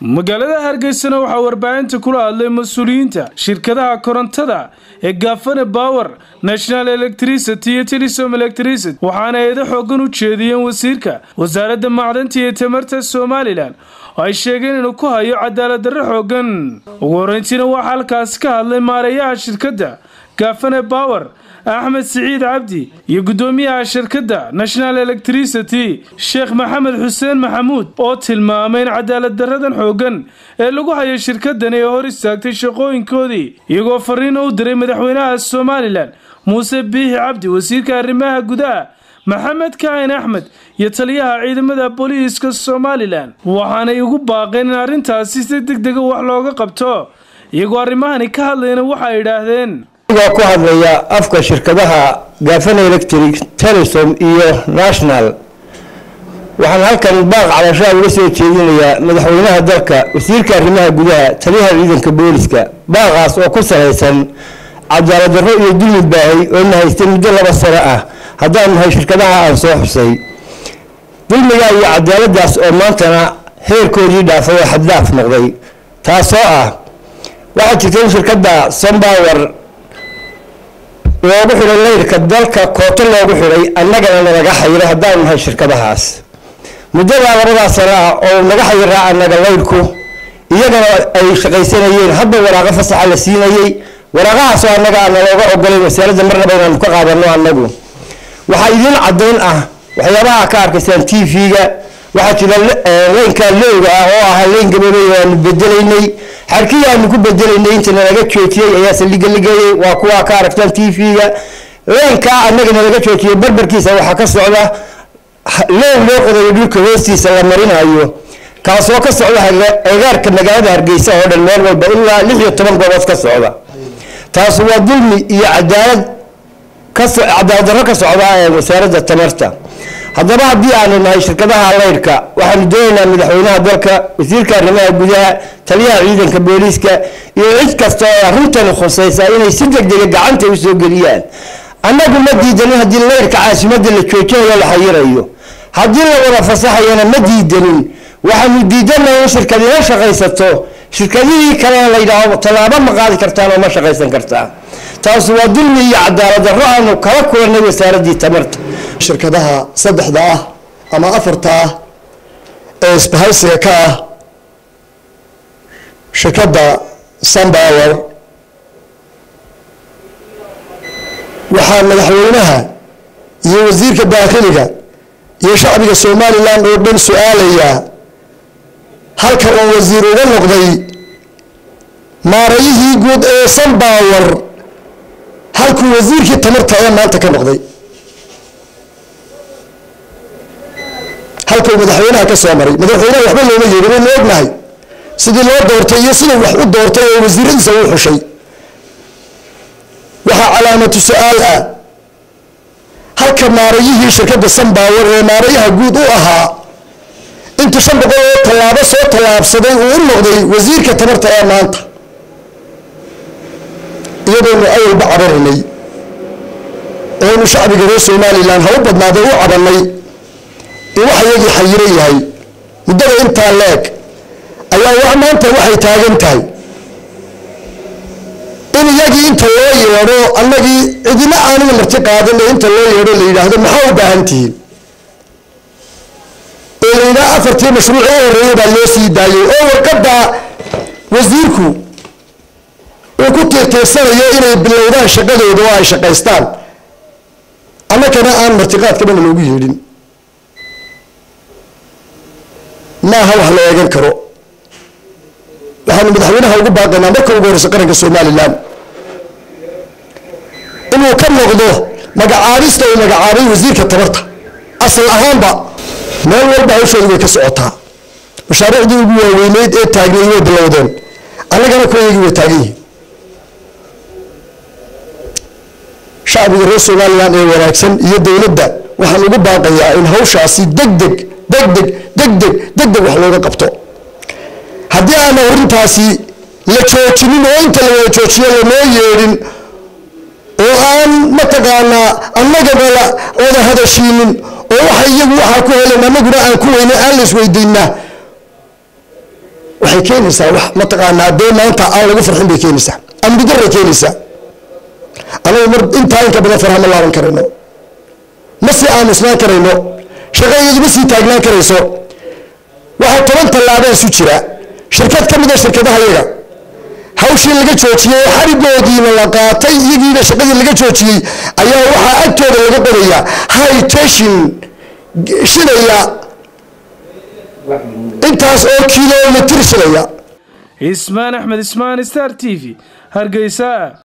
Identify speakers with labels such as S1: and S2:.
S1: magaalada hargeysana waxaa warbaahinta kula hadlay mas-uuliyiinta shirkadaha korontada ee gaafane bower national electricity iyo telesom electricity waxaana eedo xoogan u jeediyeen wasiirka wasaaradda macdanta iyo tamarta somalilan oo ay sheegeen inuu ku hayo cadaalad darro xoogan ugu horreyntiina waxaa halkaasi ka hadlay maareeyaha shirkadda gaafane bower axmed siciid cabdi iyo guddoomiyaha shirkadda national electricity sheekh maxamed xuseen maxamuud oo tilmaamay in cadaalad daradan xoogan ee lagu hayo shirkadani ee hor istaagtay shaqooyinkoodii iyagoo fariin u diray madaxweynaha somalilan muuse biixi cabdi wasiirka arrimaha gudaha maxamed kaahin axmed iyo taliyaha ciidamada booliiska somalilan waxaanay ugu baaqeen in arrintaasi si deg dega wax looga qabto iyagoo arrimahani ka hadlayna waxay idhaahdeen
S2: anigoo ku hadlaya afka shirkadaha gaafana electric telesom iyo national waxaan halkan baaq cabashaa uga soo jeedinayaa madaxweynaha dalka wasiirka arrimaha gudaha taliyaha ciidanka booliska baaqaas oo ku salaysan cadaalad darro iyo dulmi baahay oo na haystay muddo laba sano ah haddaan nahay shirkadaha aan soo xusay dulmiga iyo cadaaladaas oo maantana heerkoodii dhaafay oo xaddaaf noqday taasoo ah waxaa jirta in shirkadda sombower loogu xidhay layrka dalka kooto loogu xidhay annagana nalaga xayiray haddaan nahay shirkadahaas muddadaa labadaa sano ah oo naga xayiraa annaga layrku iyagana ay shaqaysanayeen hadba waraaqo fasaxa la siinayey waraaqahaasoo annaga aan nalooga ogolayn wasaaradda marnaba inaanu ka qaadano annagu waxaa idiin caddayn ah waxyaabaha ka arkaysaan t v-ga waxaa jira leynka lowga ah oo ahaa leyn gaboobey aanu bedelaynay xarkii aanu ku bedelaynay inta nalaga joojiyey ayaa saldhiga ligeeyey waa kuwaa ka aragtaan t v-ga leynkaa annaga nalaga joojiyey barbarkiisa waxaa ka socda low loo qodayo dhulka hoostiisa la marinayo kaasoo ka socda agaarka magaalada hargeysa oo dhan meel walba ilaa lix iyo toban goobood ka socda taas waa dulmi iyo cadaalad cadaalad darro ka socda ee wasaaradda tamarta haddaba haddii aanu nahay shirkadaha laydhka waxaanu doonaynaa madaxweynaha dalka wasiirka arrimaha gudaha taliyaha ciidanka booliiska iyo cid kasta oo arrintani khusaysa inay si degdega gacanta usoo geliyaan annagu ma diidanin haddii laydhka caasimadda la joojinayo la xayirayo haddii la wada fasaxayana ma diidanin waxaanu diidanahay in shirkadina shaqaysato shirkadihii kalena layidhaaho tallaabo ma qaadi kartaan oo ma shaqaysan kartaa taas waa dulmi iyo cadaalad darro aanu kala kulannay wasaaraddii tamarta
S3: shirkadaha saddexda ah ama afarta ah ee isbahaysiga ka ah shirkadda sunbower waxaa madaxweynaha iyo wasiirka daakhiliga iyo shacbiga somalilan oo dhan su-aalayaa halka uu wasiir uga noqday maarayihii guud ee sunbower halkuu wasiirkii tamarta ee maanta ka noqday halkuu madaxweynaha ka soo maray madaxweynaha waxba looma yeedhin waynu ognahay sidii loo doortay iyo siduu wax u doortay oo wasiiradiisa u xushay waxaa calaamatu su-aal ah halka maarayihii shirkadda sunbower ee maarayaha guud u ahaa inta shan boqol oo tallaabo soo tallaabsaday uu u noqday wasiirka tamarta ee maanta iyadoonu awalba cabaranay oonu shacbiga reer somalilan ha u badnaaday u cabanay in wax iyagii xayiro yahay muddada intaa leeg ayaa wax maanta waxay taagan tahay in iyagii inta loo yeedho annagii cidina aanina marti qaadin ee inta loo yeedho la yidhaahdo maxaa u baahan tihiin oo la yidhaha afartii mashruuc u horreeyay baa loo sii daayay oo warqadda wasiirku uu ku tiirtiirsanayo inay bilowdaan shaqadooda oo ay shaqaystaan annakana aan martiqaadkabana loogu yeedhin maaha wax la eegan karo waxaanu madaxweynaha ugu baaqaynaa marka ugu horeysa qaranka somalilan inuu ka noqdo magacaabista uu magacaabay wasiirka tabarta asal ahaanba meel walba hawshooda way ka socotaa mashaariicdii ugu waaweyneyd ee taagnay way bilowdeen annagana kuwaygii way taagan yihiin shacbiga reer somalilan ee wanaagsan iyo dowladda waxaan ugu baaqayaa in hawshaasi degdeg degdeg degdeg degdeg wax looga qabto haddii aana arrintaasi la joojinin oo inta la wada joojiyo lanoo yeedhin oo aan mataqaanaa annagaba la wada hadashiinin oo waxa iyagu waxaa ku helen annaguna aan ku weyne aan la isweydiinaa waxay keenaysaa wax mataqaanaa dee maanta aan lagu farxin bay keenaysaa amni daray keenaysaa anagu mar intaa inka badan farha ma laaban karayno ma sii aamusnaan karayno shaqadeedu ma sii taagnaan karayso waxaa toban tallaabaa isu jira shirkad ka mid a shirkadaha yaga hawshii laga joojiyey xarigoodiina la qaatay iyagiina shaqadii laga joojiyey ayaa waxaa agtooda laga qoraya high tension shidaya intaas oo kilomitr shidaya
S1: ismaan axmed ismaan star t v hargeysa